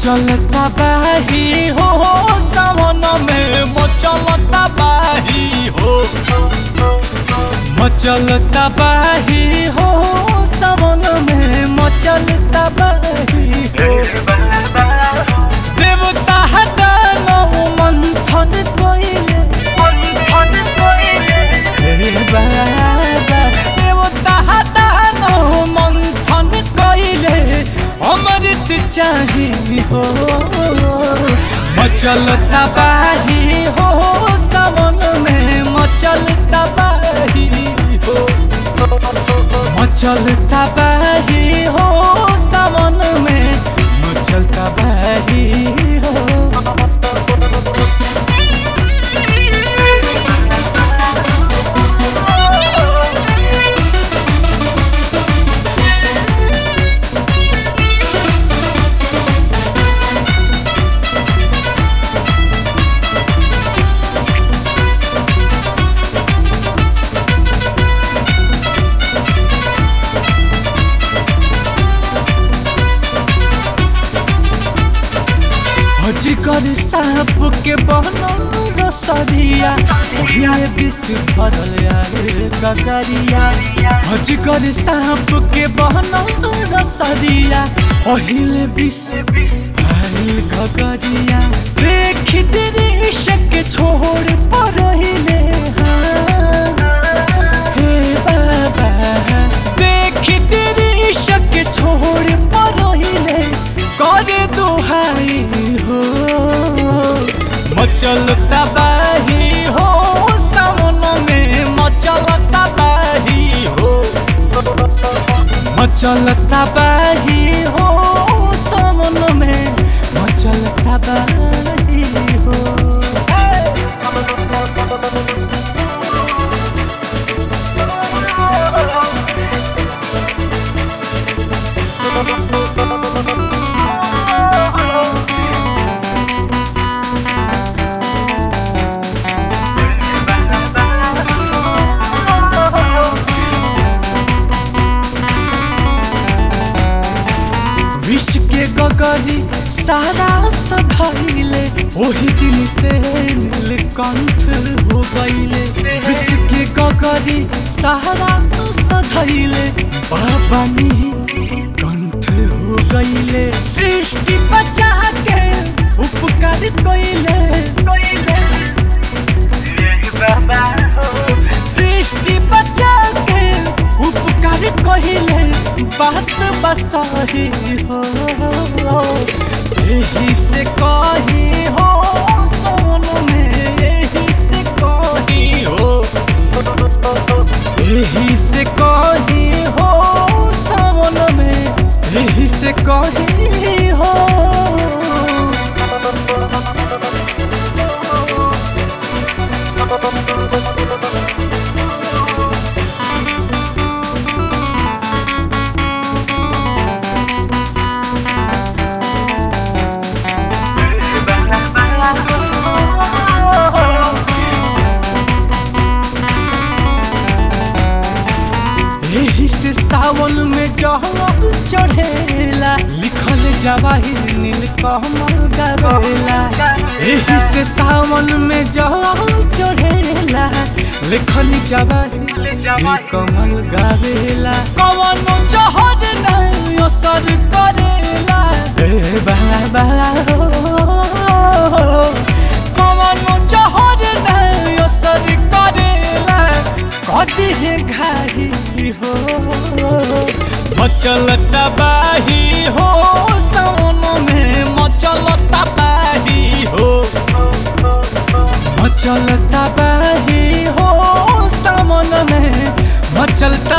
मचलता बाही हो सावन में मचलता बाही हो मचलता बाही हो सावन में मचलता बाही हो देवता दानव मंथन कोइले हे बाबा देवता दानव मंथन कोइले अमृत चाही हो मचलता बाही हो सावन में मचलता बाही हो मचलता बाही हो सावन में मचलता बाही हो अजगर सांप के बनल रसरिया ओहिया विष भरल यार ककरिया अजगर सांप के बनल रसरिया ओहिले विष भरल ककरिया देख दृश्य के छोड़ पड़हिले हे बाबा देख दृश्य के छोड़ पड़हिले करे दुहाई हो मचलता बाही हो सावन में मचलता बाही हो मचलता बाही हो सावन में मचलता बाही हो विष के गगरी सारा सधैले ओही दिन से नीलकंठ हो गईले विष के गगरी सारा सधैले बाबा कंठ हो गईले सृष्टि बचा के उपकार कईले सृष्टि बचा के उपकार कहिले बात बसही हो यही से कही हो सोन में यही से कही हो यही से कही हो सावन में यही से कही हो यही से सावन में जहल चढ़ेला लिखल जवाहिर नील कमल गावेला यही से सावन में जहल चढ़ेला लिखल जवाहिर नील कमल गावेला कवन जहर नहीं असर करेला ए बाबा कवन जहर नहीं असर करेला कदी है घाही हो मचलता बाही हो सावन में मचलता बाही हो मचलता बाही हो सावन में मचलता